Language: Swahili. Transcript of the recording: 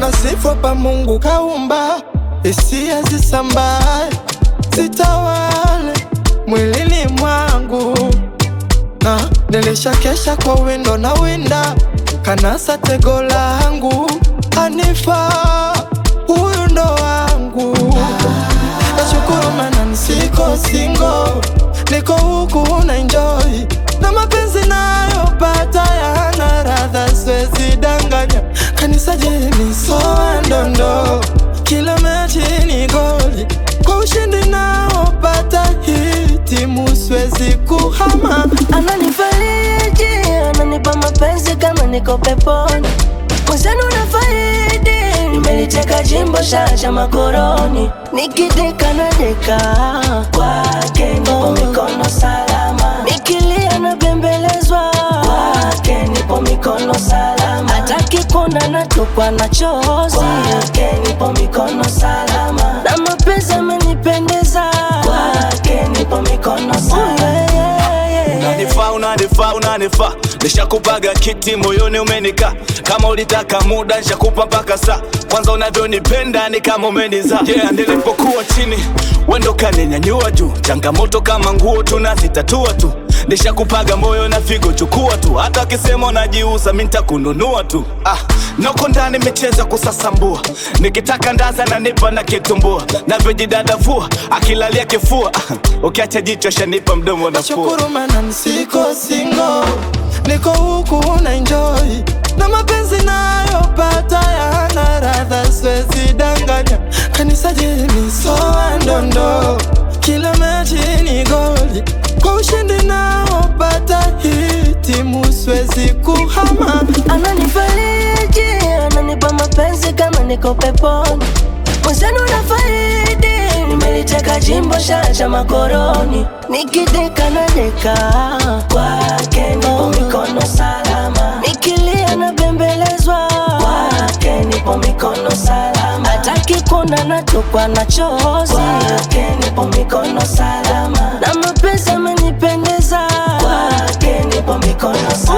na sifa pa Mungu kaumba, hisia zisambae, zitawale mwilini mwangu, na nilishakesha kwa windo na winda, kanasa tego langu, Hanifa huyu ndo wangu. Nashukuru mana nisiko singo, niko huku na enjoy na mapenzi nayopata yana radha, siwezi danganya. Kanisa jeni soa ndondo, kila mechi ni goli, kwa ushindi naopata hii timu siwezi kuhama. Ananifariji, ananipa mapenzi kama niko peponi. Mwenzenu nafaidi, nimeliteka jimbo shasha makoroni. Nikideka na deka kwake, nipo mikono salama. Nikilia na bembelezwa kwake, nipo mikono salama. Hataki kuona natupwa na chozi kwake, nipo mikono salama. Na mapenzi amenipendeza kwake, nipo mikono salama. Yeah, yeah, yeah. Unanifaa, unanifaa, unanifaa, nishakupaga kiti moyoni umenika. Kama ulitaka muda nishakupa mpaka saa. Kwanza unavyonipenda ni kama umeniza. Yeah, nilipokuwa chini wendo kaninyanyua juu. Changamoto kama nguo tunazitatua tu. Nishakupaga moyo na figo, chukua tu. Hata akisema unajiuza, mi nitakununua tu. Ah, noko ndani micheza kusasambua, nikitaka ndaza na nipa na kitumbua, navyojidadavua akilalia kifua. Ah, ukiacha jicho shanipa mdomo nafua. Nashukuru mana nisiko singo, niko huku na enjoy na mapenzi nayopata yana radha, siwezi danganya. Kanisa jeni soa ndondo, kila mechi ni goli, kwa ushindi naopata hii timu siwezi kuhama. Ananifariji, ananipa mapenzi kama niko peponi. Mwenzenu nafaidi, nimeliteka jimbo shasha makoroni. Nikideka na deka kwake, nipo mikono salama. Nikilia na bembelezwa kwake, nipo mikono salama. Hataki kuona natupwa na chozi kwake, nipo mikono salama. Na mapenzi amenipendeza kwake, nipo mikono salama.